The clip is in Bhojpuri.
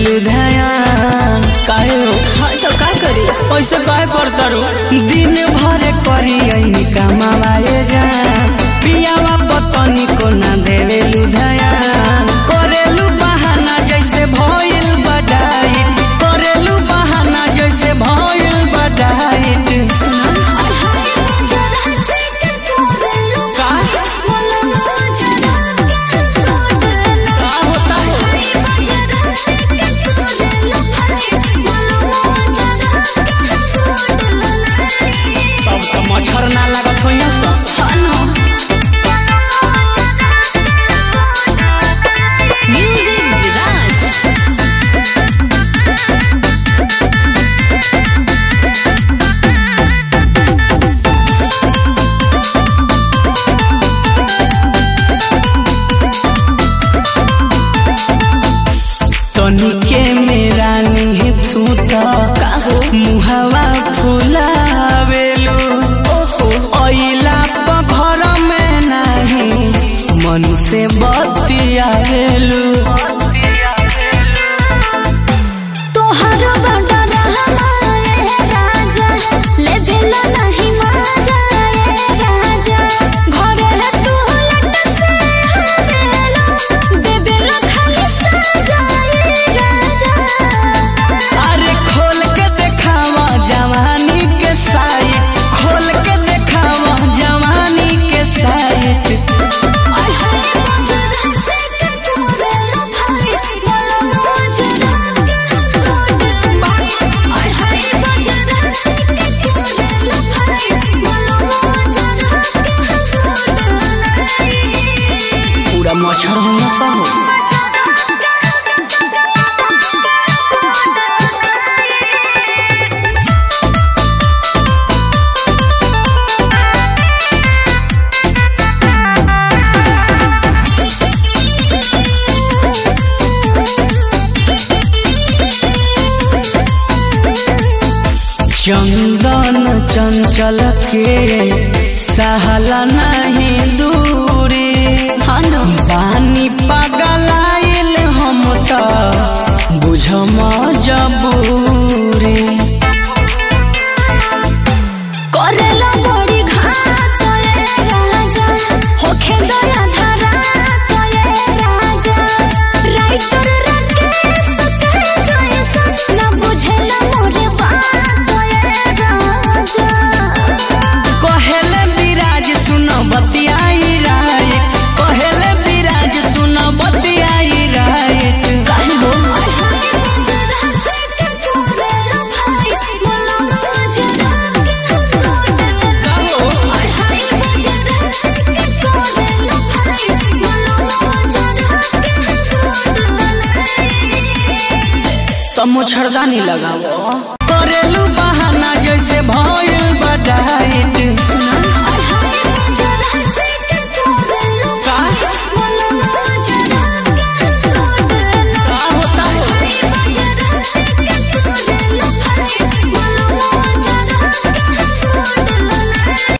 देवेलु ध्यान काहे हो हाँ तो का करी ऐसे काहे करता रो दिन भर करी ऐनी कमावाए जा पियावा पतनी को ना देवेलु ध्यान करेलु बहाना जैसे भइल बडाई करेलु बहाना जैसे भइल बडाई का होता है तब तो मच्छर ना लागत होइया सब म्यूजिक विराज तनिके मेरा नहीं तू तो काहो मुहवा फुलावेलु ओहो अइला प घर में नहीं मन से बतियावेलु तोहर बड़ा रहमाए राजा ले दिल नहीं माजा ए राजा घरे तू लट से आवेला दे दिल खाली साजा ए राजा अरे खोल के देखावा जवानी के साइट खोल के देखावा जवानी के साइट आय हाय मजरा से के तोरे लो भाई बोलो मजरा के कोड भाई आय हाय मजरा से के तोरे लो भाई बोलो मजरा के कोड नहीं पूरा मच्छर होना सा हो चंदन चंचल के सहला नहीं दूरी हाँ न बानी पगलाइल हम त बुझ मजबूरी करेला बड़ी घात ए राजा होखे दया धरा ए राजा राइटर राकेश के जैसा न बुझेला मोरे बात ए राजा कहेले विराज सुन बतियाई राय कहेले विराज सुन बतियाई राय काहे हो आय हाय मजरा से के तोरेला भाई बोलो मजरा के कोड आय हाय मजरा से के तोरेला भाई बोलो मजरा के कोड तो मच्छरदानी लगाओ करेलू बहाना जैसे भइल बडाइट सुना